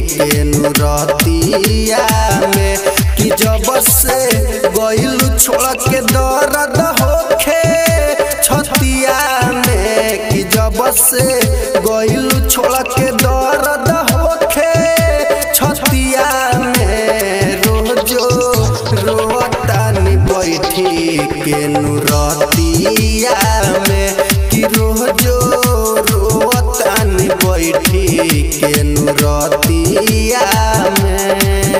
के नुरतिया में कि जब से गइल छोड़ के दर्द होखे छतिया में कि जब से गइल छोड़ के दर्द होखे छतिया में रोजो रोतानी बैठी के नुरतिया में कि रोजो रोतानी बैठी के नुरतिया में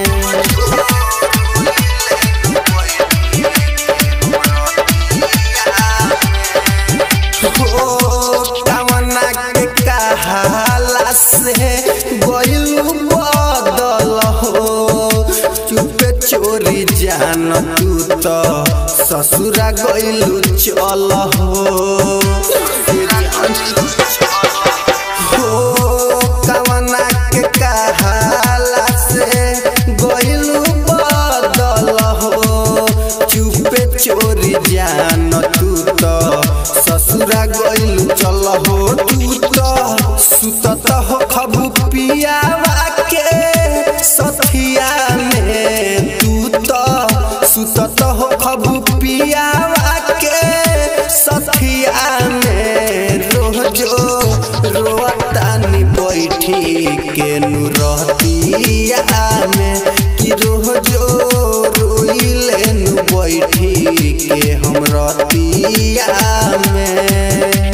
हो कामना के कहाला से गइल बदल हो चुपे चोरी जान तू तो ससुरा गइल चल हो हो कामना के कहाला से गइल बदल हो चुपे चोरी जान तू तो ससुरा गइल चल हो तू तो सुतत हो खबू पियावा के सथिया में तू तो सुतत हो खबू पियावा के सथिया में रोजो रोतानी बैठी के नुरतिया में कि रोजो रोइले नु बैठी के हम रतिया में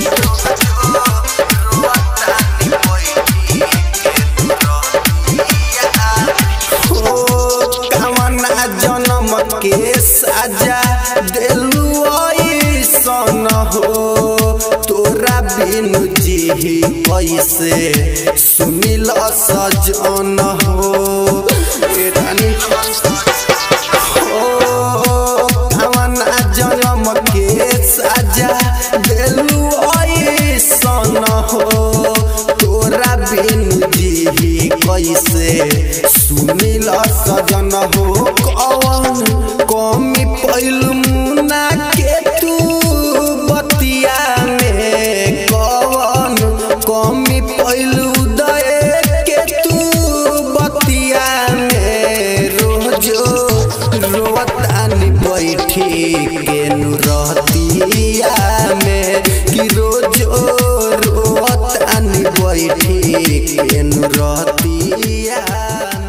हो कामना जन्म के साजा देलू ऐसन हो तोरा बिनु जी कैसे सुनिल सजन हो ए रानी हो कामना जन्म के साजा देलू ऐसन हो तोरा बिनु जी कैसे सुनिल सजन हो कौन कमी पैल मुना के तू बतिया में कौन कमी पैल उदय के तू बतिया में रोजो रोतानी बैठी के नुरतिया में कि रोजो रोतानी बैठी के नुरतिया